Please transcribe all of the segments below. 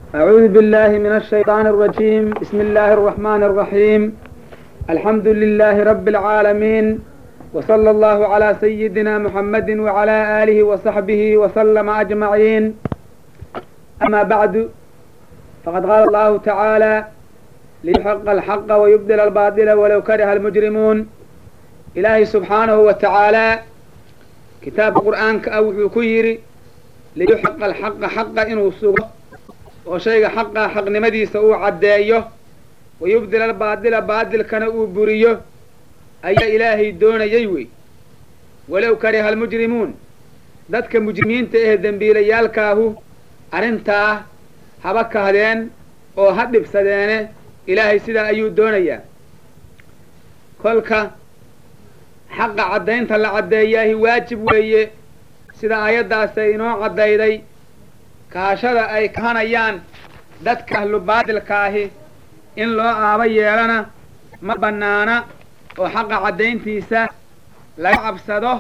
أعوذ بالله من الشيطان الرجيم بسم الله الرحمن الرحيم الحمد لله رب العالمين وصلى الله على سيدنا محمد وعلى آله وصحبه وسلم أجمعين أما بعد فقد قال الله تعالى ليحق الحق ويبدل الباطل ولو كره المجرمون إلهي سبحانه وتعالى كتاب القرآن كأوحي كيري liyuxaqa alxaqa xaqa inuu sugo oo shayga xaqa xaqnimadiisa uu caddeeyo wayubdila albaadila baadilkana uu buriyo ayaa ilaahay doonayay wey walow kariha almujrimuun dadka mujrimiinta ee dembiilayaalkaahu arrintaa haba kahdeen oo ha dhibsadeene ilaahay sidaa ayuu doonayaa kolka xaqa caddaynta la caddeeyaahi waajib weeye sida aayaddaasay inoo caddayday kahashada ay kahanayaan dadka ahlu baadilkaahi in loo aaba yeelana ma bannaana oo xaqa caddayntiisa laga cabsado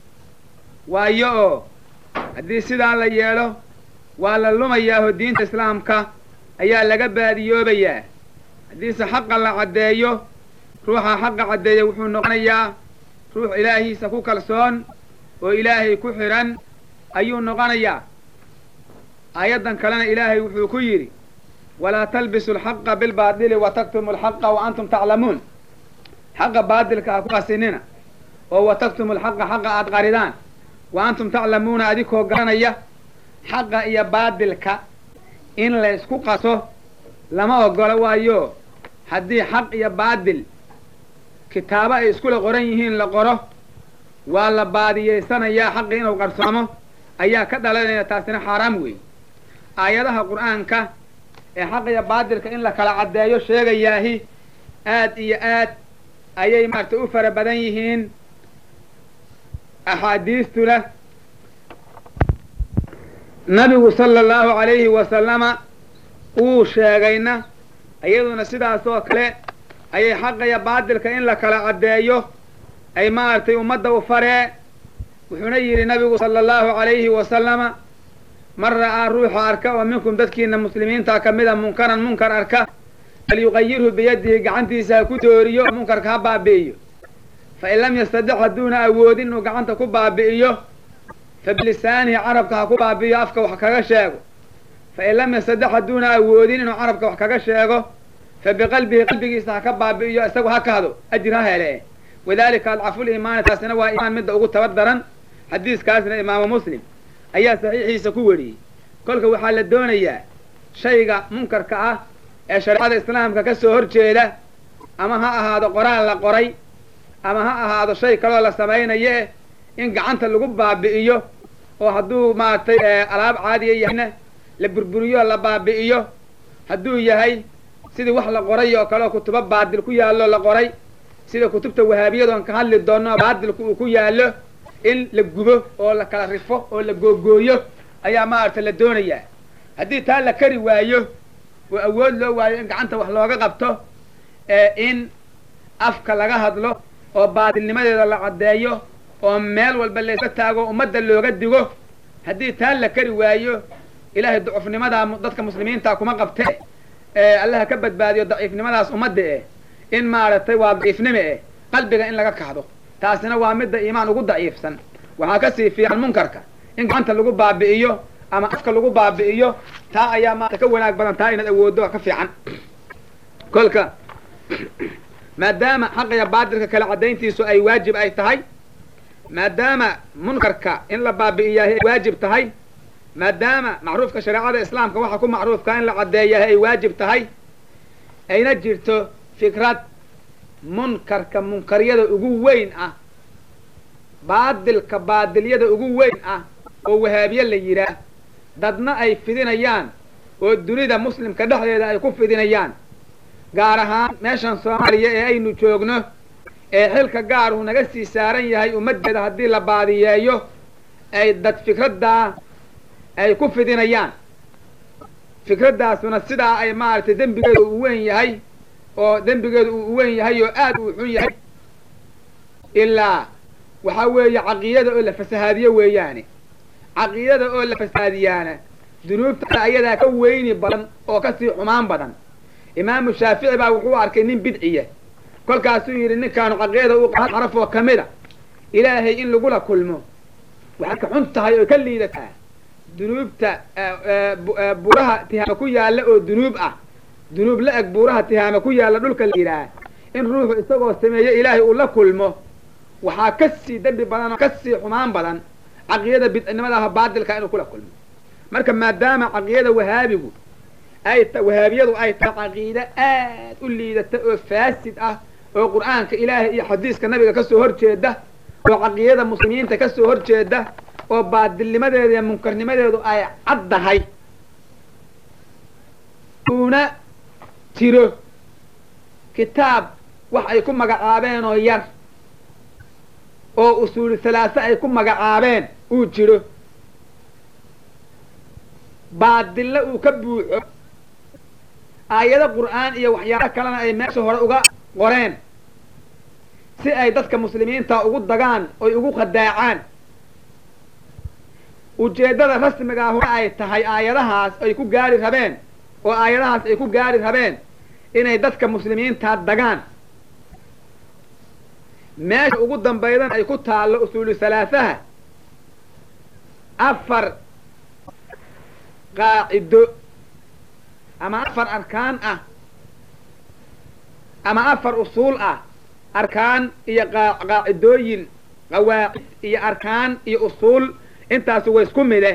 waayo oo haddii sidaa la yeelo waa la lumayaaho diinta islaamka ayaa laga baadiyoobayaa haddiise xaqa la caddeeyo ruuxa xaqa caddeeya wuxuu noqonayaa ruux ilaahiisa ku kalsoon oo ilaahay ku xidhan ayuu noqonayaa aayaddan kalena ilaahay wuxuu ku yidhi walaa talbisu alxaqa bilbaadili wa taktumu alxaqa wa antum taclamuun xaqa baadilka ha ku qasinina oo wa taktumu alxaqa xaqa aad qaridaan wa antum taclamuuna adikoo garanaya xaqa iyo baadilka in la ysku qaso lama ogolo waayo haddii xaq iyo baadil kitaabo ay iskula qoran yihiin la qoro waa la baadiyeysanayaa xaqi inuu qarsoomo ayaa ka dhalanaya taasina xaaraam weeye aayadaha qur'aanka ee xaqiya baadilka in la kala caddeeyo sheegayaahi aad iyo aad ayay maaragtay u fara badan yihiin axaadiistuna nabigu sala allahu calayhi wasalama uu sheegayna iyaduna sidaas oo kale ayay xaqiya baadilka in la kala caddeeyo ay maaragtay ummadda u faree wuxuuna yidhi nabigu sala allahu calayhi wasalama man ra'aa ruuxa arka oo minkum dadkiina muslimiinta ka mida munkaran munkar arka falyuqayirhu biyadihi gacantiisa ha ku dooriyo oo munkarka ha baabi'iyo fa in lam yastadix hadduuna awoodin inuu gacanta ku baabi'iyo fa bilisaanihi carabka ha ku baabi'iyo afka wax kaga sheego fa in lam yastadix hadduuna awoodin inuu carabka wax kaga sheego fa biqalbihi qalbigiisa ha ka baabi'iyo isagu ha kahdo ajir ha hele wadalika adcaful iimaani taasina waa iimaan midda ugu tabar daran xadiiskaasna imaamu muslim ayaa saxiixiisa ku weriyey kolka waxaa la doonayaa shayga munkarka ah ee shareecada islaamka ka soo horjeeda ama ha ahaado qoraal la qoray ama ha ahaado shay kaloo la samaynaye in gacanta lagu baabi'iyo oo hadduu maaragtay alaab caadiya yahayna la burburiyo la baabi'iyo hadduu yahay sidii wax la qoray oo kaleoo kutubo baadil ku yaallo la qoray sida kutubta wahaabiyadon ka hadli doono baadilku uu ku yaallo in la gubo oo la kala rifo oo la googooyo ayaa maaragta la doonayaa haddii taa la kari waayo oo awood loo waayo in gacanta wax looga qabto in afka laga hadlo oo baadilnimadeeda la caddeeyo oo meel walba layska taago ummadda looga digo haddii taa la kari waayo ilaahay ducufnimadaa dadka muslimiinta kuma qabte allaha ka badbaadiyo daciifnimadaas ummadda eh in maaragtay waa daciifnime eh qalbiga in laga kacdo taasina waa midda iimaan ugu daciifsan waxaa kasii fiican munkarka in gacanta lagu baabi'iyo ama afka lagu baabi'iyo taa ayaa maarata ka wanaag badan taa inaad awooddo ka fiican kolka maadaama xaqiya baadilka kala caddayntiisu ay waajib ay tahay maadaama munkarka in la baabi'iyahay ay waajib tahay maadaama macruufka shareecada islaamka waxa ku macruufka in la caddeeyahay ay waajib tahay ayna jirto fikrad munkarka munkaryada ugu weyn ah baadilka baadilyada ugu weyn ah oo wahaabiye la yidhaah dadna ay fidinayaan oo dunida muslimka dhexdeeda ay ku fidinayaan gaar ahaan meeshan soomaaliya ee aynu joogno ee xilka gaaruu naga sii saaran yahay ummaddeeda haddii la baadiyeeyo ay dad fikraddaa ay ku fidinayaan fikraddaasuna sidaa ay maaragtay dembigeedu uu weyn yahay oo dembigeedu uu weyn yahay oo aad uu xun yahay ilaa waxaa weeye caqiidada oo la fasahaadiyo weeyaane caqiidada oo la fasahaadiyaana dunuubta kale ayadaa ka weyni badan oo kasii xumaan badan imaamu shaafici baa wuxuu arkay nin bidciya kolkaasuu yidhi ninkaanu caqiida u xaraf oo ka mid a ilaahay in lagula kulmo waxay ka xun tahay oo ka liidataa dunuubta buuraha tihaama ku yaalla oo dunuub ah dunuub la eg buuraha tihaama ku yaalla dhulka la yidhaah in ruuxu isagoo sameeye ilaahay uu la kulmo waxaa ka sii dembi badan oo ka sii xumaan badan caqiyada bidcinimadaha baadilka inuu kula kulmo marka maadaama caqiyada wahaabigu ay wahaabiyadu ay tahay caqiide aad u liidata oo faasid ah oo qur'aanka ilaahay iyo xadiiska nabiga kasoo horjeeda oo caqiyada muslimiinta kasoo horjeeda oo baadilnimadeeda iyo munkarnimadeedu ay caddahay uuna jiro kitaab wax ay ku magacaabeen oo yar oo usuuli halaase ay ku magacaabeen uu jiro baadille uu ka buuxo aayado qur'aan iyo waxyaalo kalena ay meesha hore uga qoreen si ay dadka muslimiinta ugu dagaan oy ugu khadaacaan ujeeddada rasmigaa hore ay tahay aayadahaas ay ku gaari rabeen oo aayadahaas ay ku gaari rabeen inay dadka muslimiinta dagaan meesha ugu dambaydana ay ku taallo usuulu salaasaha afar qaacido ama afar arkaan ah ama afar usuul ah arkaan iyo qaacidooyin qawaacid iyo arkaan iyo usuul intaasu way isku mide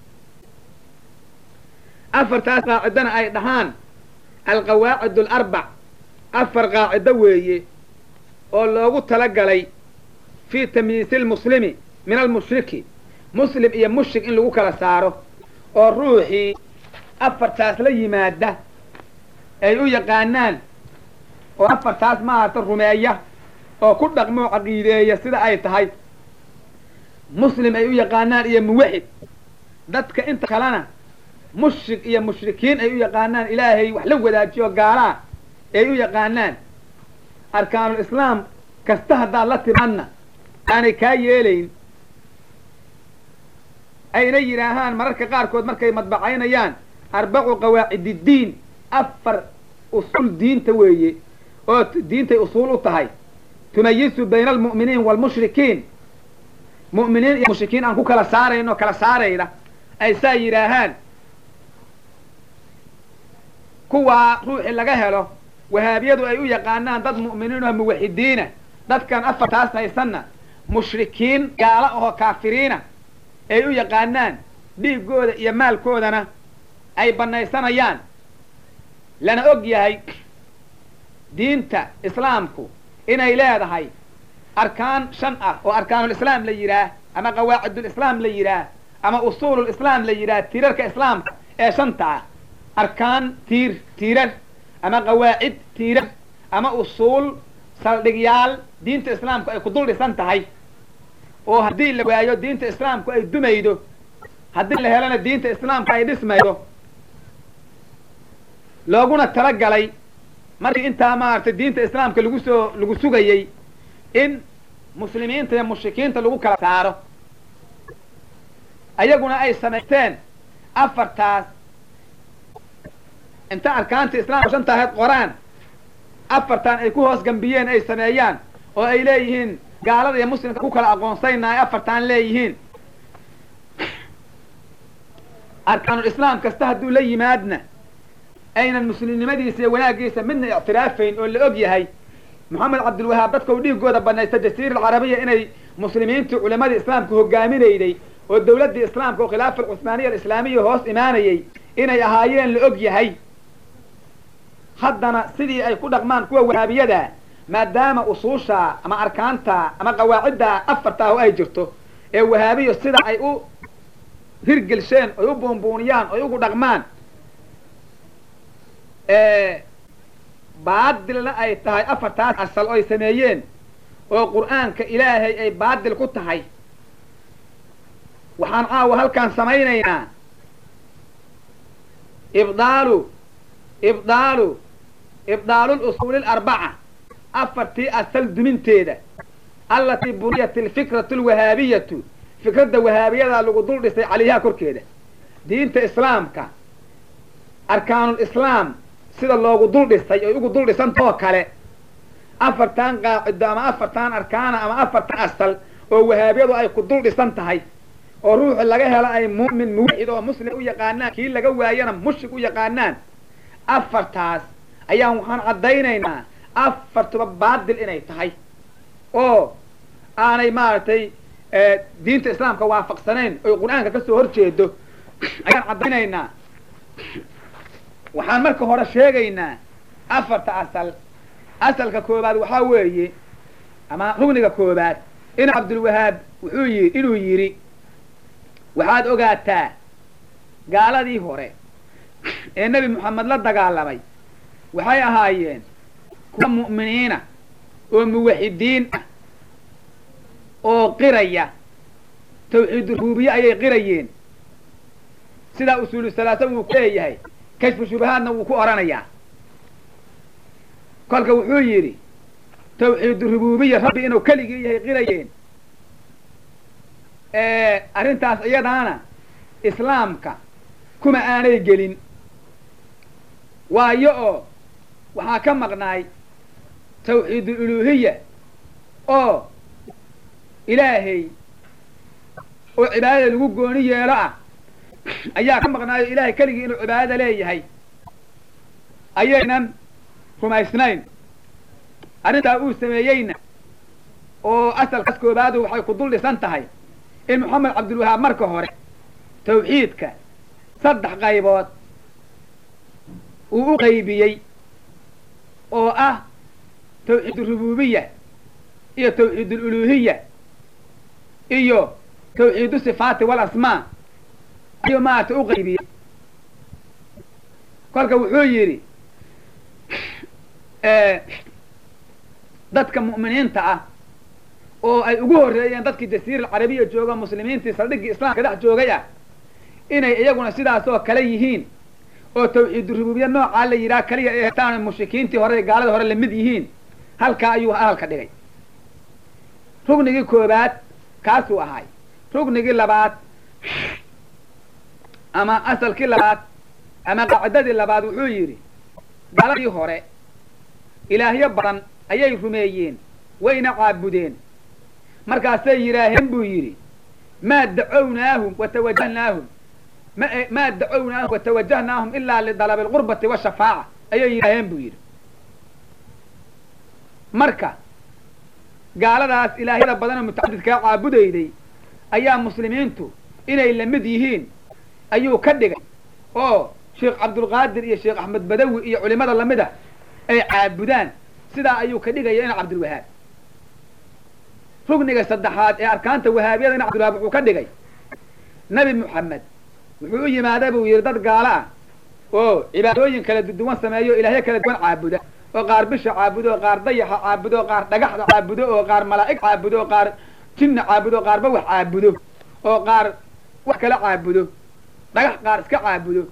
afartaas qaacidona ay dhahaan alqawaacid alarbac afar qaacido weeye oo loogu talagalay fii tamyiisi lmuslimi min almushriki muslim iyo mushrik in lagu kala saaro oo ruuxii afartaas la yimaada ay u yaqaanaan oo afartaas maarata rumeeya oo ku dhaqmoo caqiideeya sida ay tahay muslim ay u yaqaanaan iyo muwaxid dadka inta kalena mushrik iyo mushrikiin ay u yaqaanaan ilaahay wax la wadaajiyo gaalaa ay u yaqaanaan arkaanul islaam kasta haddaad la timaadna aanay kaa yeelayn ayna yidhaahaan mararka qaarkood markay madbacaynayaan arbacu qawaacididdiin afar usuul diinta weeye oo diintay usuul u tahay tumayisu bayna almu'miniin waalmushrikiin mu'miniin iyo mushrikiin aan ku kala saarayno kala saarayna ay saa yidhaahaan kuwaa ruuxii laga helo wahaabiyadu ay u yaqaanaan dad mu'miniin oo muwaxidiina dadkan afartaas haysanna mushrikiin gaalo oo kaafiriina ay u yaqaanaan dhiiggooda iyo maalkoodana ay bannaysanayaan lana og yahay diinta islaamku inay leedahay arkaan shan ah oo arkaanulislaam la yidhaah ama qawaacidulislaam la yidhaah ama usuululislaam la yidhaah tiirarka islaamka ee shanta ah arkaan tiir tiirar ama qawaacid tiirar ama usuul saldhigyaal diinta islaamku ay ku dul dhisan tahay oo haddii la waayo diinta islaamku ay dumaydo haddii la helana diinta islaamku ay dhismaydo looguna talagalay markii intaa maaragtay diinta islaamka lagu soo lagu sugayey in muslimiinta iyo mushrikiinta lagu kala saaro ayaguna ay samaysteen afartaas inta arkaanta islaamka shanta ahayd qoraan afartan ay ku hoos gambiyeen ay sameeyaan oo ay leeyihiin gaalada iyo muslimka ku kala aqoonsayna ay afartaan leeyihiin arkaanul islaam kasta hadduu la yimaadna aynan muslimnimadiisa iyo wanaaggiisa midna ictiraafayn oo la og yahay moxamed cabdilwahaab dadka u dhiigooda banaysta jasiira alcarabiya inay muslimiintii culimadii islaamka hogaaminayday oo dawladdii islaamka oo khilaafa alcuhmaaniya alislaamiya hoos imaanayay inay ahaayeen la og yahay haddana sidii ay ku dhaqmaan kuwa wahaabiyada maadaama usuusha ama arkaanta ama qawaacidda afartaa oo ay jirto ee wahaabiyo sida ay u hirgelsheen oy u buunbuuniyaan oy ugu dhaqmaan baadilna ay tahay afartaas asal oy sameeyeen oo qur'aanka ilaahay ay baadil ku tahay waxaan caawa halkaan samaynaynaa ibdaalu ibdaalu ibdaalul usuuli alarbaca afartii asal duminteeda allatii buniyat alfikratu alwahaabiyatu fikradda wahaabiyada lagu dul dhisay calayhaa korkeeda diinta islaamka arkaanul islaam sida loogu dul dhisay oy ugu dul dhisantoo kale afartan qaacido ama afartan arkaana ama afartan asal oo wahaabyadu ay ku dul dhisan tahay oo ruuxi laga helo ay mu'min muwaxid oo muslim u yaqaanaan kii laga waayana mushrik u yaqaanaan afartaas ayaan waxaan caddaynaynaa afartuba baadil inay tahay oo aanay maaragtay diinta islaamka waafaqsanayn oy qur-aanka kasoo horjeedo ayaan caddaynaynaa waxaan marka hore sheegaynaa afarta asal asalka koobaad waxaa weeye ama rugniga koobaad in cabdulwahaab wuxuu yi inuu yidhi waxaad ogaataa gaaladii hore ee nebi moxamed la dagaalamay waxay ahaayeen kuwa mu'miniina oo muwaxidiin ah oo qiraya tawxiidu rububiye ayay qirayeen sidaa usuulu salaasa wuu ku leeyahay kashfu shubahaadna wuu ku odhanayaa kolka wuxuu yidhi tawxiidu rububiya rabbi inuu keligii yahay qirayeen arrintaas iyadaana islaamka kuma aanay gelin waayo oo waxaa ka maqnaay tawxiidul uluhiya oo ilaahay oo cibaadada lagu gooni yeelo ah ayaa ka maqnaayo ilaahay keligii inuu cibaadada leeyahay ayaynan rumaysnayn arrintaa uu sameeyeyna oo asalkaas koobaadu waxay ku dul dhisan tahay in moxamed cabdilwahaab marka hore tawxiidka saddex qaybood uu u qaybiyey oo ah tawxiid urububiya iyo tawxiid aluluhiya iyo tawxiidu sifaati walasmaa ayuu maarata u qaybiyey kolka wuxuu yidhi dadka mu'miniinta ah oo ay ugu horreeyeen dadkii jasiira alcarabiya jooga muslimiintii saldhiggii islaamka dhex joogay ah inay iyaguna sidaas oo kale yihiin oo tawxiidu rububiya noocaa la yidhaha kaliya ay hetaan mushrikiintii hore gaalada hore lamid yihiin halkaa ayuu ahalka dhigay rugnigii koobaad kaasuu ahay rugnigii labaad ama asalkii labaad ama qaacidadii labaad wuxuu yidhi gaaladii hore ilaahyo badan ayay rumeeyeen wayna caabudeen markaasay yidhaaheen buu yidhi maa dacownaahum watawajahnaahum maa dacownaahum watawajahnaahum ilaa lidalabi alqurbati washafaaca ayay yidhaaheen buu yidhi marka gaaladaas ilaahyada badanoo mutacadidkaa caabudayday ayaa muslimiintu inay lamid yihiin ayuu ka dhigay oo sheekh cabdulqaadir iyo sheekh axmed badawi iyo culimada lamid a ay caabudaan sidaa ayuu ka dhigaya in cabdilwahaab rugniga saddexaad ee arkaanta wahaabiyada in cabdilwahaab wuxuu ka dhigay nebi moxamed wuxuu u yimaada buu yidhi dad gaalo ah oo cibaadooyin kala duwan sameeyo ilaahyo kala duwan caabuda oo qaar bisha caabudo oo qaar dayaxa caabudo oo qaar dhagaxda caabudo oo qaar malaa'ig caabudo oo qaar jinna caabudo oo qaarba wax caabudo oo qaar wax kala caabudo dhagax qaar iska caabudo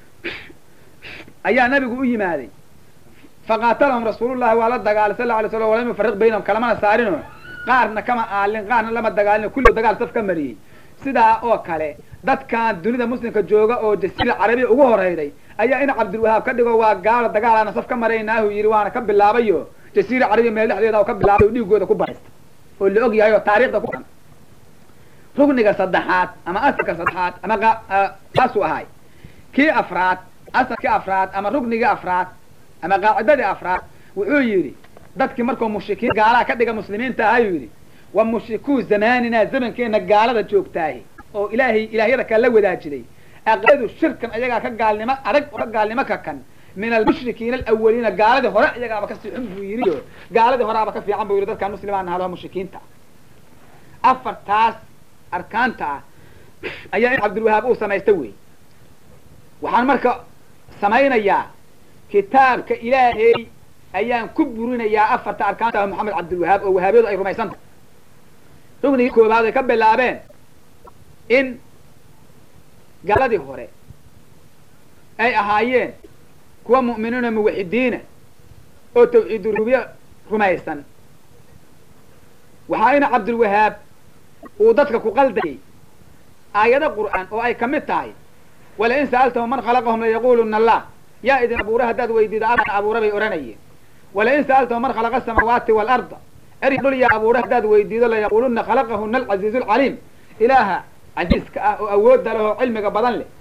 ayaa nabigu u yimaaday faqaatalahum rasuulullahi waa la dagaalay sal alay slam walam yufariq baynahum kalamana saarino qaarna kama aalin qaarna lama dagaalino kulli dagaal saf ka mariyey sidaa oo kale dadkan dunida muslimka jooga oo jasiira carabiya ugu horeyday ayaa in cabdilwahaab ka dhigo waa gaalo dagaalaana saf ka maraynaahu yidhi waana ka bilaabayo jasiira carabiya meel dhexdeeda oo ka bilaabay oo dhiigooda ku baraysta oo la og yahay oo taarikhda ku dhan rugniga saddexaad ama asalka saddexaad ama kaasuu ahay kii afraad asalkii afraad ama rugnigii afraad ama qaacidadii afraad wuxuu yidhi dadkii markuu mushrikiin gaalaha ka dhiga muslimiinta ahayuu yidhi wa mushrikuu zamaanina zamankeena gaalada joogtaahi oo ilaahay ilaahyada kale la wadaajiday aqadu shirkan ayagaa ka gaalnimo adag oo ka gaalnimo ka kan min almushrikiina alawaliina gaaladii hore iyagaaba ka sii xun buu yidhi o gaaladii horeaba ka fiican buu yidhi dadkaan muslimaan nahado mushrikiinta afartaas arkaanta ah ayaa in cabdilwahaab uu samaysta wey waxaan marka samaynayaa kitaabka ilaahay ayaan ku burinayaa afarta arkaanta ah moxamed cabdilwahaab oo wahaabyadu ay rumaysan tahay rugnigii koobaad ay ka bilaabeen in gaaladii hore ay ahaayeen kuwa mu'miniina muwaxidiina oo tawxiid rubiya rumaysan waxaa ina cabdilwahaab uu dadka ku qaldayay aayado qur'aan oo ay ka mid tahay walain sa'altahum man khalaqahum layaquluna allah yaa idin abuura haddaad weydiido alana abuura bay odhanayeen walain sa'altahum man khalaqa asamaawaati waalarda eri dhul yaa abuura haddaad weydiido layaquluna khalaqahuna alcaziizu alcaliim ilaaha casiiska ah oo awoodda leh oo cilmiga badan leh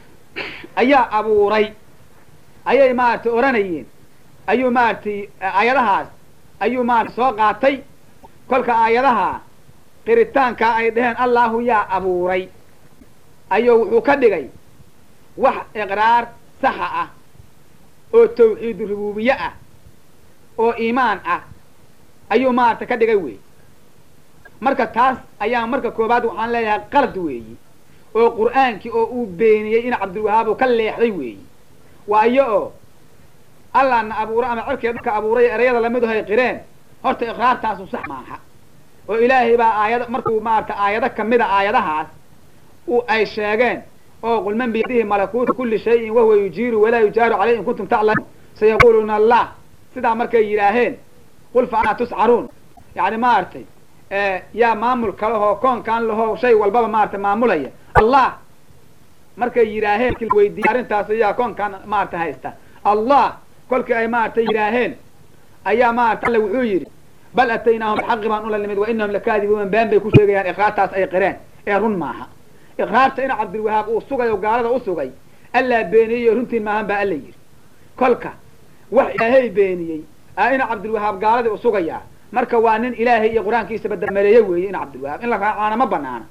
ayaa abuuray ayay maaragtay odhanayeen ayuu maaragtay aayadahaas ayuu maarata soo qaatay kolka aayadaha qiritaankaa ay dhaheen allahu yaa abuuray ayuu wuxuu ka dhigay wax iqraar saxa ah oo tawxiidu rubuubiye ah oo iimaan ah ayuu maarata ka dhigay wey marka taas ayaa marka koobaad waxaan leeyahay qalad weeyi oo qur'aankii oo uu beeniyey in cabdilwahaab uu ka leexday weeyi waayo oo allahna abuuro ama cirkiga dhulka abuuray erayada lamidu hay qireen horta iqraartaasu sax maaha oo ilaahay baa aayada markuu maarata aayado kamida aayadahaas u ay sheegeen oo qul man biyadihi malakuuta kuli shayin wahuwa yujiiru walaa yujaaru caleyh in kuntum taclamuun sayaquluuna allah sidaa markay yidhaaheen qul fa anaa tuscaruun yani maaragtay yaa maamul kalehoo koonkaan lahoo shay walbaba maarata maamulaya allah markay yidhaaheen weydiiye arrintaas ayaa koonkaan maarata haysta allah kolkii ay maaragtay yidhaaheen ayaa maarata alle wuxuu yidhi bal ataynaahum bixaqi baan ula nimid wa inahum lakaadibuun been bay ku sheegayaan iqraartaas ay qireen ee run maaha iqraarta in cabdilwahaab uu sugay oo gaalada u sugay allaa beeniyey runtiin maahan baa alla yidhi kolka wax ilaahay beeniyey a ina cabdilwahaab gaaladii u sugayaa marka waa nin ilaahay iyo qur-aankiisa badamaleeye weeye ina cabdilwahaab in la raacaana ma banaana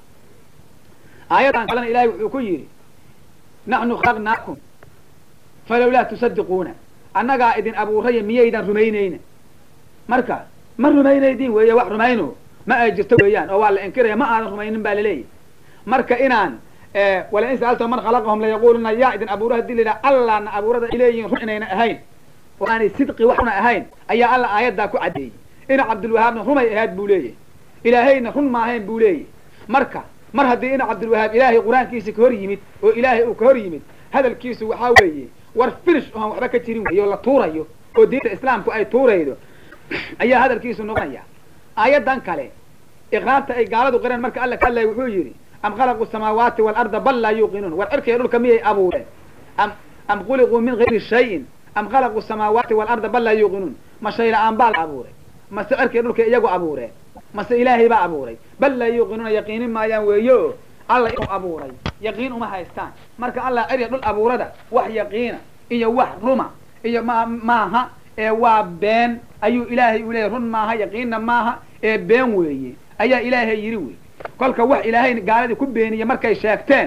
aayadan kalena ilahay wuxuu ku yidhi naxnu khalaqnaakum falawlaa tusadiquuna annagaa idin abuuraya miyaydan rumaynayna marka ma rumaynaydin weeye wax rumayno ma ay jirto weeyaan oo waa la inkiraya ma aadan rumaynin baa laleeyahy marka inaan walain sa'alta man khalaqahum layaquluna yaa idin abuura hadii layidhaha allahna abuurada ay leeyihin run inayna ahayn oo aanay sidqi waxuna ahayn ayaa alla aayaddaa ku caddeeyey ina cabdilwahaabna rumay ahayd buu leeyahy ilaahayna run ma ahayn buu leeyahy marka mar haddii ina cabdilwahaab ilaahay qur-aankiisa ka hor yimid oo ilaahay uu ka hor yimid hadalkiisu waxaa weeye war finish oon waxba ka jirin weyo la tuurayo oo diinta islaamku ay tuuraydo ayaa hadalkiisu noqonaya aayaddan kale iqraarta ay gaaladu qireen marka alla ka hadlaya wuxuu yidhi am khalaqu samaawaati waalarda bal laa yuuqinuun war cirkiga dhulka miyay abuureen am am khuliquu min gayri shayin am khalaqu samaawaati waalarda bal laa yuuqinuun ma shay la-aan baa la abuuray mase cirkiga dhulka iyagu abuureen mase ilaahay baa abuuray bal laa yuuqinuuna yaqiinin maayaan weeyo alla inuu abuuray yaqiin uma haystaan marka allah cirya dhul abuurada wax yaqiina iyo wax ruma iyo ma maaha ee waa been ayuu ilaahay u leeyahy run maaha yaqiinna maaha ee been weeye ayaa ilaahay yidhi wey kolka wax ilaahay gaaladii ku beeniye markay sheegteen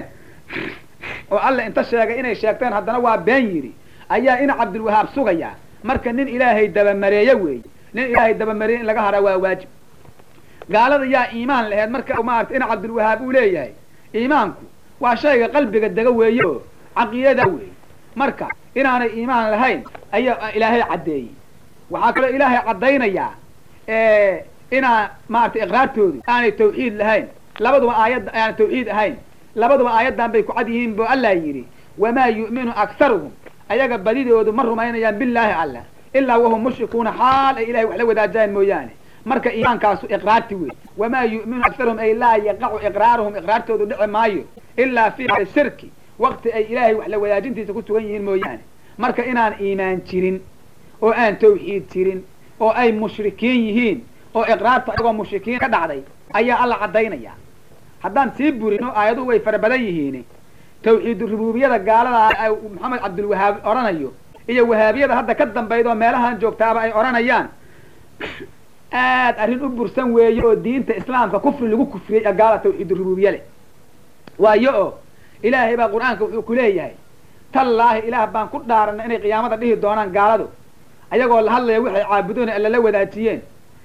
oo alla inta sheegay inay sheegteen haddana waa been yidhi ayaa ina cabdilwahaab sugayaa marka nin ilaahay dabamareeye weeye nin ilaahay dabamareeye in laga haraa waa waajib gaalada yaa iimaan laheed marka maarata ina cabdilwahaab uu leeyahay iimaanku waa shayga qalbiga dega weeye oo caqiidada weeye marka inaanay iimaan lahayn ayaa ilaahay caddeeyey waxaa kaloo ilaahay caddaynayaa inaa maarata iqraartoodu aanay tawxiid lahayn labaduba aayadda aanay tawxiid ahayn labaduba aayaddan bay ku cad yihiin bu allah yidhi wamaa yu'minu akharuhum ayaga badidoodu ma rumaynayaan billaahi allah ilaa wahum mushrikuuna xaal ay ilahay wax la wadaajaan mooyaane marka iimaankaasu iqraarti wey wamaa yu'minu akharuhum ay laa yaqacu iqraaruhum iqraartoodu dhici maayo ilaa fi shirki waqti ay ilaahay wax la wadaajintiisa ku sugan yihiin mooyaane marka inaan iimaan jirin oo aan tawxiid jirin oo ay mushrikiin yihiin oo iqraarta ayagoo mushrikiin ka dhacday ayaa alla caddaynaya haddaan sii burino aayaduhu way fara badan yihiin tawxiidu rubuubiyada gaalada maxamed cabdilwahaab odhanayo iyo wahaabiyada hadda ka dambayda oo meelahan joogtaaba ay odhanayaan aad arrin u bursan weeye oo diinta islaamka kufri lagu kufriyey ee gaala tawxiidu rubuubiye leh waayo oo ilaahay baa qur-aanka wuxuu ku leeyahay tallaahi ilaah baan ku dhaaranay inay qiyaamada dhihi doonaan gaaladu ayagoo la hadlaya waxay caabudoon alla la wadaajiyeen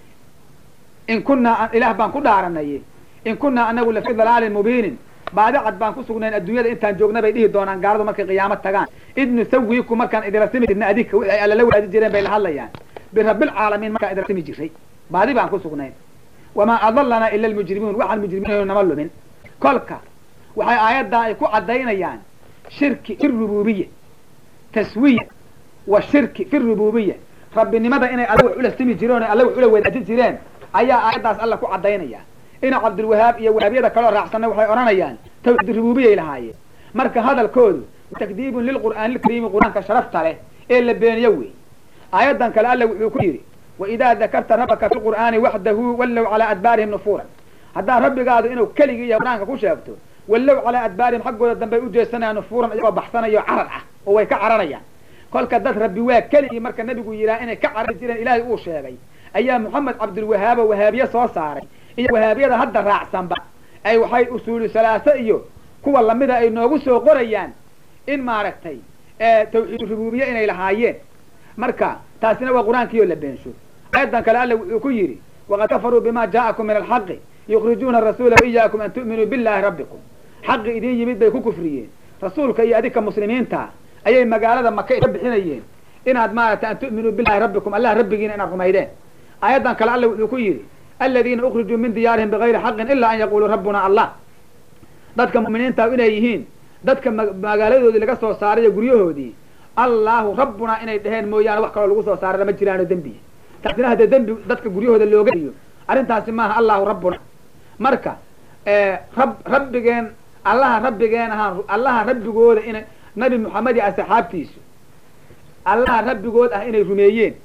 in kunaa ilaah baan ku dhaaranay in kunaa anagu lafii dalaalin mubiinin baadicad baan ku sugnayn adduunyada intaan joogna bay dhihi doonaan gaaladu markay qiyaamo tagaan id nusawiiku markaan idila simi jirna adinka wixii ay alla la wadaaji jireen bay la hadlayaan birabbilcaalamiin markaan idila simi jiray baadi baan ku sugnayn wamaa adallanaa ila almujrimuun waxaan mujrimiin nama lumin kolka waxay aayaddaa ay ku caddaynayaan shirki fi rububiya taswiya wa shirki fi rububiya rabbinimada inay alla wax ula simi jireen oo alla wax ula wadaajin jireen ayaa aayaddaas alla ku caddaynaya ina cabdilwahaab iyo wahaabiyada kaloo raacsanna waxay odhanayaan tawxiid rububiyay lahaayeen marka hadalkoodu takdiibun lilqur'aani lkariimi qur-aanka sharafta leh ee la beeniyo wey aayaddan kale alla wuxuu ku yidhi waidaa dakarta rabbaka fi lqur'aani waxdahu wallow calaa adbaarihim nufuuran haddaa rabbigaadu inuu keligii iyo qur-aanka ku sheegto wallow calaa adbaarihim xaggooda dambey u jeesanayaan nufuuran iyagoo baxsanayo carar ah oo way ka cararayaan kolka dad rabbi waa keligii marka nabigu yidhaha inay ka carari jireen ilaahay uu sheegay ayaa moxamed cabdulwahaabo wahaabiye soo saaray iyo wahaabiyada hadda raacsanba ay waxay usuulu salaaso iyo kuwa lamida ay noogu soo qorayaan in maaragtay tawxiid rubuubiye inay lahaayeen marka taasina waa qur-aankiioo la beensho aayadan kale alla wuxuu ku yidhi waqad kafaruu bima jaa'akum min alxaqi yukhrijuuna arasuula waiyaakum an tu'minuu billahi rabbikum xaqi idin yimid bay ku kufriyeen rasuulka iyo adinka muslimiinta ayay magaalada maka ka bixinayeen inaad maaragtay an tu'minuu billahi rabbikum allah rabbigiina inaad rumaydeen aayaddan kale alla wuxuu ku yidhi aladiina ukrijuu min diyaarihim bigayri xaqin ilaa an yaquluu rabbuna allah dadka mu'miniinta inay yihiin dadka magaaladoodii laga soo saarayo guryahoodii allahu rabbunaa inay dheheen mooyaane wax kaloo lagu soo saarana ma jiraano dembi taasina haddee dembi dadka guryahooda looga dhiyo arrintaasi maaha allahu rabbuna marka rab rabbigeen allaha rabbigeen ahaan allaha rabbigooda inay nabi moxamed iyo asxaabtiisu allaha rabbigood ah inay rumeeyeen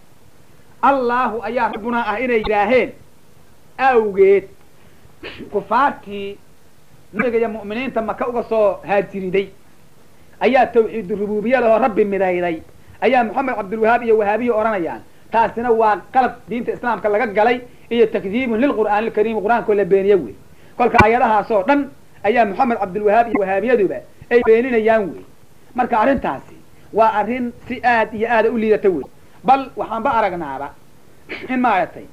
allahu ayaa rabbunaa ah inay yidhaaheen awgeed kufaartii nabiga iyo mu'miniinta maka uga soo haajiriday ayaa tawxiidu rubuubiya lahoo rabbi midayday ayaa moxamed cabdilwahaab iyo wahaabiya odhanayaan taasina waa qalab diinta islaamka laga galay iyo takdiibun lilqur'aani lkariimi qur-aankoo la beeniye wey kolka aayadahaasoo dhan ayaa moxamed cabdilwahaab iyo wahaabiyaduba ay beeninayaan wey marka arrintaasi waa arrin si aad iyo aada u liidata wey bal waxaanba aragnaaba in maaragtay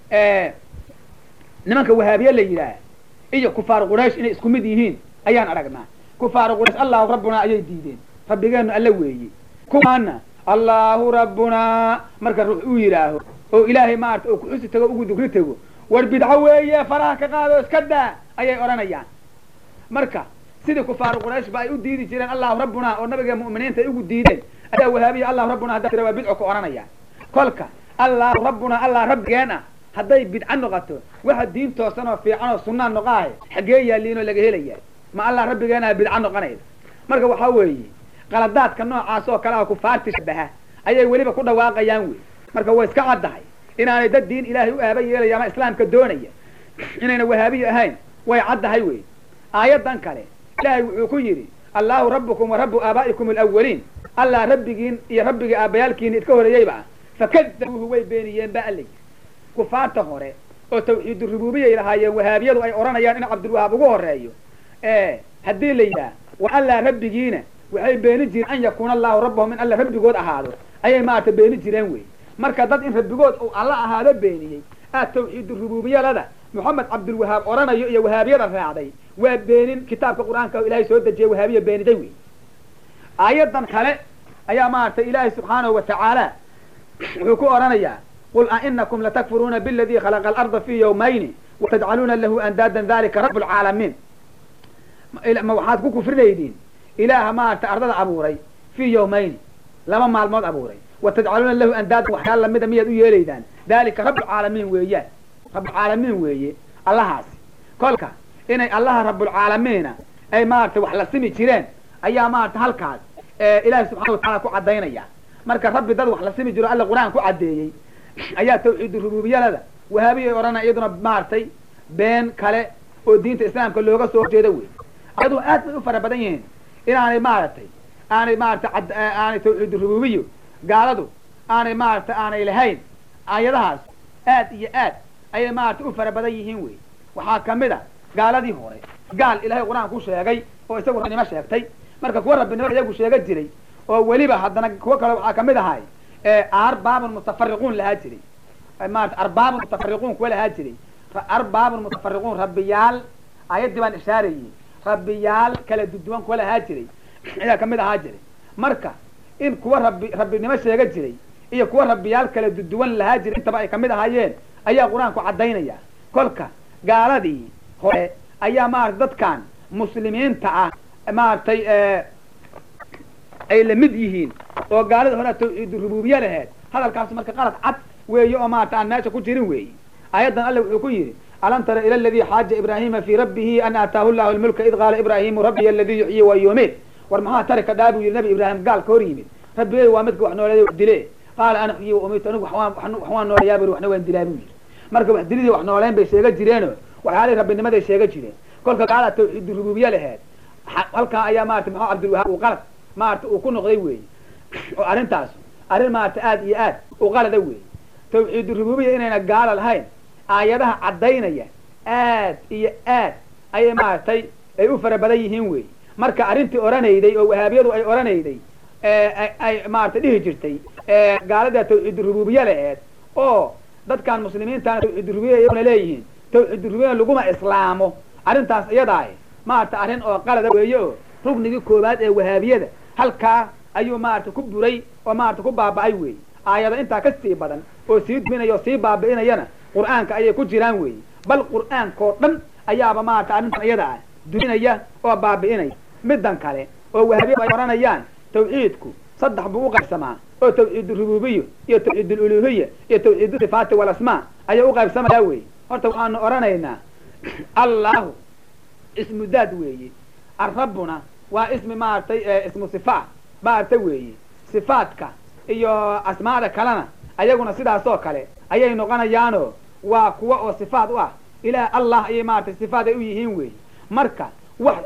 nimanka wahaabiye la yidhaah iyo kufaar quraysh inay isku mid yihiin ayaan aragnaa kufaar quraysh allahu rabbunaa ayay diideen rabbigeenu alla weeye kuwaana allahu rabbunaa marka ruux uu yidhaaho oo ilaahay maarata oo kuxusi tago ugu dugri tego war bidco weeye faraha ka qaado iska daa ayay odhanayaan marka sidii kufaar quraysh ba ay u diidi jireen allahu rabbunaa oo nabiga mu'miniinta ay ugu diideen ayaa wahaabiya allahu rabbunaa haddaa tira waa bidco ku odhanayaan kolka allahu rabbunaa allah rabbigeen ah hadday bidco noqoto waxa diin toosan oo fiican oo sunnaa noqaahe xaggee yaaliinoo laga helaya ma allah rabbigeenaha bidco noqonaysa marka waxaa weeye qaladaadka noocaas oo kale ah kufaarti shabaha ayay weliba ku dhawaaqayaan wey marka way iska caddahay inaanay dad diin ilaahay u aaba yeelaya ama islaamka doonaya inayna wahaabiyi ahayn way caddahay wey aayaddan kale ilaahay wuxuu ku yidhi allahu rabbukum wa rabbu aabaa'ikum alawaliin allah rabbigiin iyo rabbigii aabbayaalkiina idka horeeyeyba ah fakadabuuhu way beeniyeen ba alla yidhi kufaarta hore oo tawxiidu rububiyay lahaayeen wahaabiyadu ay odhanayaan in cabdilwahaab ugu horeeyo haddii la yidhaah wa allah rabbigiina waxay beeni jireen an yakuuna allahu rabbahum in alla rabbigood ahaado ayay maarata beeni jireen wey marka dad in rabbigood uu alla ahaado beeniyey aad tawxiidu rububiyalada moxamed cabdilwahaab odhanayo iyo wahaabiyada raacday waa beenin kitaabka qur-aanka oo ilaahay soo dejiyay wahaabiya beeniday wey aayaddan kale ayaa maaragtay ilaahay subxaanahu wa tacaala wuxuu ku odhanayaa qul ainakum latakfuruuna biladii khalaqa alarda fi yawmayni watajcaluuna lahu andaadan dalika rabb lcaalamiin ma waxaad ku kufrinaydiin ilaaha maaragtay ardada abuuray fii yawmayni laba maalmood abuuray watajcaluuna lahu andaadan waxyaala lamida miyaad u yeelaydaan dalika rabbulcaalamiin weeyaan rabbulcaalamiin weeye allahaasi kolka inay allaha rabbulcaalamiina ay maaragtay wax la simi jireen ayaa maaragtay halkaas ilaahay subxana watacala ku caddaynaya marka rabbi dad wax la simi jiro alla qur-aan ku caddeeyey ayaa tawxiidu rububiyalada wahaabiyay odhanaya iyaduna maaragtay been kale oo diinta islaamka looga soo horjeeda wey ayadoo aad bay u fara badan yihiin inaanay maaragtay aanay maaragtay aanay tawxiidu rububiyo gaaladu aanay maaragtay aanay lahayn aayadahaas aad iyo aad ayay maaragtay u fara badan yihiin wey waxaa kamid a gaaladii hore gaal ilaahay qur-aan ku sheegay oo isagu rabbinimo sheegtay marka kuwa rabbinimo iyagu sheega jiray oo weliba haddana kuwo kale waxaa kamid ahay arbaabun mutafariquun lahaa jiray maarata arbaabun mutafariquun kuwa lahaa jiray arbaabun mutafariquun rabbiyaal ayaddii baan ishaarayey rabbiyaal kala duduwan kuwa lahaa jiray ayaa kamid ahaa jiray marka in kuwa rabbi rabbinimo sheega jiray iyo kuwa rabbiyaal kala duduwan lahaa jiray intaba ay kamid ahaayeen ayaa qur-aanku caddaynaya kolka gaaladii hore ayaa maarata dadkan muslimiinta ah maaragtay ay la mid yihiin oo gaalada hore tawxiidu rububiye laheed hadalkaas marka qalad cad weeye oo maarata aan meesha ku jirin weeye aayaddan alle wuxuu ku yidhi alam tara ila aladii xaaja ibraahima fii rabbihi an aataahu llahu lmulka id qaala ibraahimu rabbiya aladii yuxyi wa yumiit war maxaa tari ka dhaa buu yihi nabi ibraahim gaal ka hor yimid rabbigay waa midka wax nooleeday wax dile qaala ana uxyi wa umiitu anigu wax waan nooleeyaa buri waxna waan dilaa buu yidhi marka wax dilidii wax nooleyn bay sheega jireeno waxyaalihii rabbinimaday sheega jireen kolka gaala tawxiid rububiye laheed halkaa ayaa maarata maxaa cabdilwahaab uu qalad maarata uu ku noqday weeye oo arrintaas arrin maarata aad iyo aad u qalada weeye tawxiid rububiya inayna gaala lahayn aayadaha caddaynaya aad iyo aad ayay maaragtay ay u fara badan yihiin weeye marka arrintii odhanayday oo wahaabiyadu ay odhanayday ay maarata dhihi jirtay gaalada tawxiid rububiye laheed oo dadkan muslimiintaana tawxiid rububiya iyaguna leeyihiin tawxiid rububiya laguma islaamo arrintaas iyadaah maarata arrin oo qalada weeye oo rugnigii koowaad ee wahaabiyada halkaa ayuu maarata ku buray oo maarata ku baaba'ay weeye aayado intaa ka sii badan oo sii duminaya oo sii baabi'inayana qur'aanka ayay ku jiraan weeye bal qur'aankao dhan ayaaba maarata arrintan iyada ah duminaya oo baabi'inaya middan kale oo wahaabiyadu ay odhanayaan tawxiidku saddex buu u qaybsamaa oo tawxiid rububiyo iyo tawxiid uluhiya iyo tawxiid sifaati walasmaa ayaa u qaybsamaya weeye horta waxaanu odhanaynaa allahu ismu daad weeye arrabbuna waa ismi maaragtay ismu sifaat maaragta weeye sifaadka iyo asmaada kalena ayaguna sidaasoo kale ayay noqonayaanoo waa kuwa oo sifaat u ah ilaah allah ayay maaragtay sifaat ay u yihiin weeye marka wax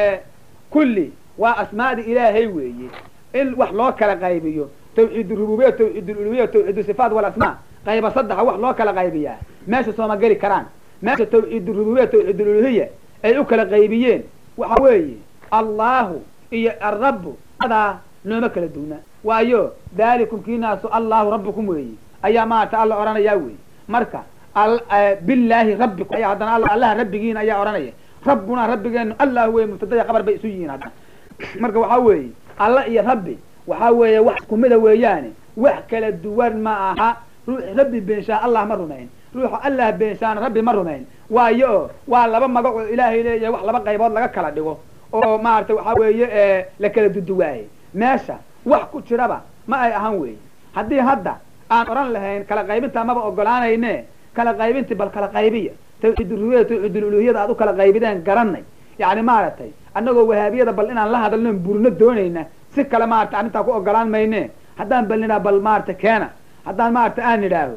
kulli waa asmaada ilaahay weeye in wax loo kala qaybiyo tawxiid rububiya tawxiid uluhiya tawxiid sifaat walasmaa qayba saddexa wax loo kala qaybiyaa meesha sooma geli karaan meesha tawxiid rububiya tawxiid uluhiya ay u kala qaybiyeen waxa weeye allahu iyo arabbu adaa nooma kala duuna waayo daalikum kiinaasu allahu rabbukum weeye ayaa maarata alla odhanayaa weeye marka bilaahi rabbikum ayaa haddana allaha rabbigiina ayaa odhanaya rabbunaa rabbigeenu allah weye mubtadaya qabar bay isu yihiin haddana marka waxaa weeye alla iyo rabbi waxaa weeye wax iskumida weeyaane wax kala duwan ma aha ruux rabbi beenshaa allah ma rumayn ruuxa allah beenshaana rabbi ma rumayn waayo oo waa laba magac oo ilaahay leeyahay wax laba qaybood laga kala dhigo oo maarata waxaa weeye la kala duduwaaye meesha wax ku jiraba ma ay ahan weeye haddii hadda aan odhan lahayn kala qaybintaa maba ogolaanayne kala qaybintii bal kala qaybiya tawxiid rububiya tawxiid uluhiyada aad u kala qaybideen garanay yacni maaragtay annagoo wahaabiyada bal inaan la hadalno burno doonayna si kale maarata arrintaa ku ogolaan mayne haddaan bal nidhaha bal maarata keena haddaan maarata aan nidhaaho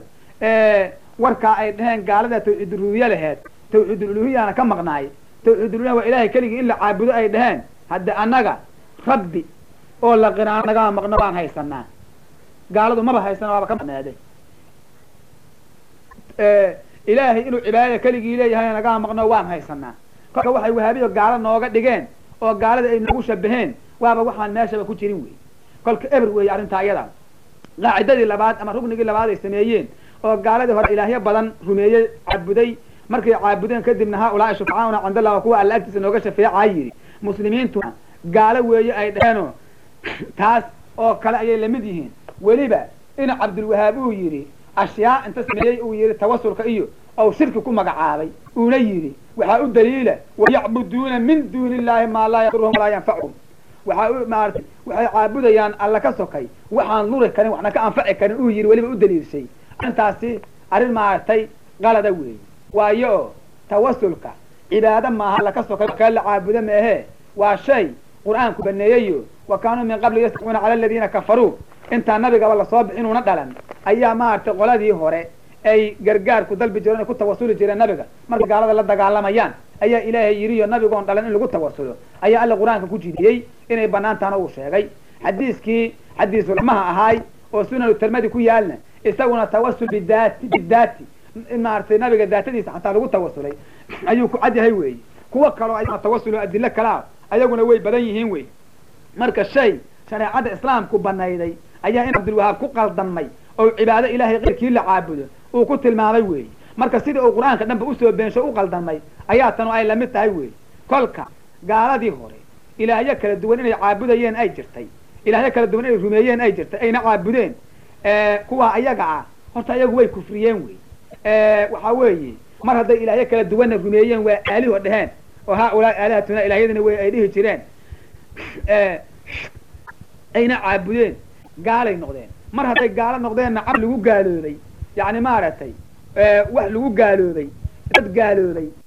warkaa ay dhaheen gaalada tawxiid rububiye laheed tawxiid uluhiyana ka maqnaay tawxiid uluhiya waa ilaahay keligii in la caabudo ay dhaheen hadde annaga rabbi oo la qiraano nagaa maqno waan haysanaa gaaladu maba haysana waaba ka maqnaaday ilaahay inuu cibaadada keligii leeyahay nagaa maqno waan haysanaa kolka waxay wahaabiyo gaalo nooga dhigeen oo gaalada ay noogu shabaheen waaba waxaan meeshaba ku jirin wey kolka eber weeye arrintaa iyada qaacidadii labaad ama rugnigii labaad ay sameeyeen oo gaaladii hore ilaahyo badan rumeeyey caabuday markay caabudeen kadibna haa ulaa'i shufcauna cindallah kuwa alla agtiisa nooga shafeecaa yidhi muslimiintuna gaalo weeye ay dhaheenoo taas oo kale ayay lamid yihiin weliba in cabdulwahaab uu yidhi ashyaa inta sameeyey uu yidhi tawasulka iyo ou shirki ku magacaabay uuna yidhi waxaa u daliila wayacbuduuna min duuni illaahi maa laa yaduruhum walaa yanfacuhum waxaa u maarata waxay caabudayaan alla ka sokay waxaan luri karin waxna ka anfaci karin uu yidhi weliba u daliilshay arrintaasi arrin maaragtay qalada weeye waayo oo tawasulka cibaado maaha alla ka sokay kale la caabudo meehe waa shay qur-aanku baneeyeyo wa kaanuu min qabli yastacuuna cala aladiina kafaruu intaa nabigaba lasoo bixinuuna dhalan ayaa maaragtay qoladii hore ay gargaarku dalbi jireen ay ku tawasuli jireen nabiga markay gaalada la dagaalamayaan ayaa ilaahay yidhiyo nabigoon dhalan in lagu tawasulo ayaa alla qur-aanka ku jidiyey inay banaantaana uu sheegay xadiiskii xadiisulmaha ahaay oo sunanu tirmadi ku yaalna isaguna tawasul bidaati bidaati maaragtay nabiga daatadiisa xataa lagu tawasulay ayuu ku cad yahay weeye kuwo kaloo ayaguna tawasul oo adilo kalaa ayaguna way badan yihiin wey marka shay shareecada islaamku banayday ayaa in cabdilwahaab ku qaldamay oo cibaado ilaahay keyrkii la caabudo uu ku tilmaamay weeye marka sidii uu qur-aanka dhanba usoo beensho u qaldamay ayaa tanu ay lamid tahay weeye kolka gaaladii hore ilaahyo kala duwan inay caabudayeen ay jirtay ilaahyo kala duwan inay rumeeyeen ay jirtay ayna caabudeen kuwa ayaga ah horta ayagu way kufriyeen wey waxaa weeye mar hadday ilaahyo kala duwanna rumeeyeen waa aaliho dheheen oo haa ulaa aalihatuna ilaahyadina way ay dhihi jireen ayna caabudeen gaalay noqdeen mar hadday gaalo noqdeenna cab lagu gaaloobay yani maaragtay wax lagu gaaloobay dad gaaloobay